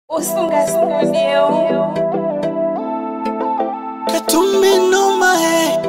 Usunga Studio. Que tú me nomas, eh.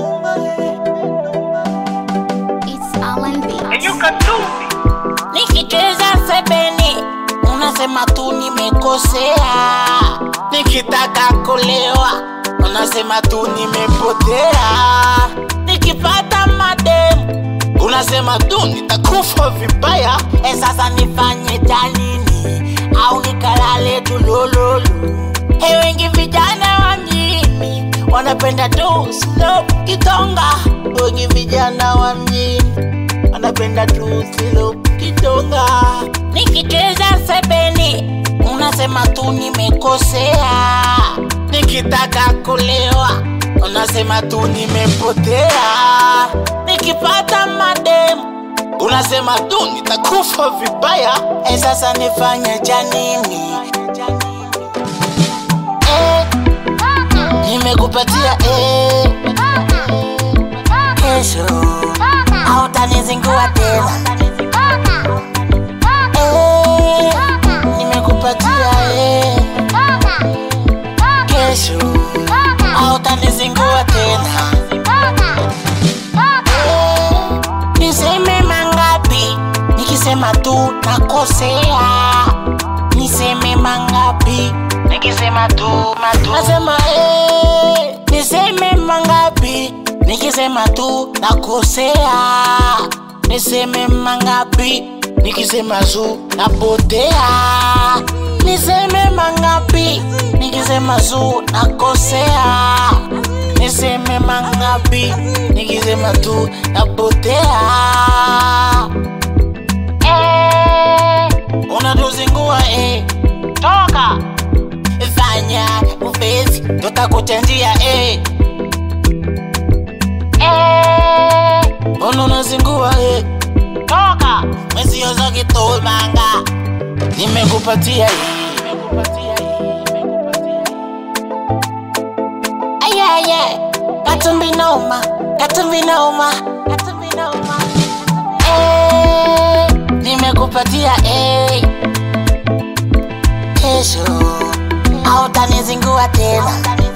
It's Alan Beats. Nikicheza sebeni unasema tu nimekosea, nikitaka kulewa unasema tu nimepotea, nikipata mademu unasema tu nitakufa vibaya. E, sasa nifanye janini au nikalale tulololo? E, wengi vijana wa mjini wanapenda tu slow kitonga, wengi vijana wa mjini anapenda tu silo kitonga. Nikicheza sebeni unasema tu nimekosea, nikitaka kulewa unasema tu nimepotea, nikipata mademu unasema tu nitakufa vibaya. E, sasa nifanye janini? Eh, nimekupatia eh, kesho hautanizingua tena eh, nimekupatia eh, kesho hautanizingua tena eh, niseme mangapi nikisema tu nakosea niseme mangapi nikisema tu matu nasema eh, niseme mangapi nikisema tu nakosea niseme mangapi nikisema zu napotea niseme mangapi nikisema zu nakosea niseme mangapi nikisema tu napotea eh, unatuzingua eh. toka fanya ufesi tutakuchanjia eh. Eh, mbona unazingua eh? toka mweziozo kitulmanga nimekupatia hii nimekupatia hii nimekupatia hii ayaye katumbi noma katumbi noma katumbi noma eh, nimekupatia eh. kesho hautanizingua tena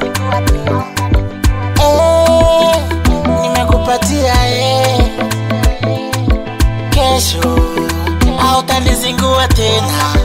eh, nimekupatia eh. kesho hautanizingua tena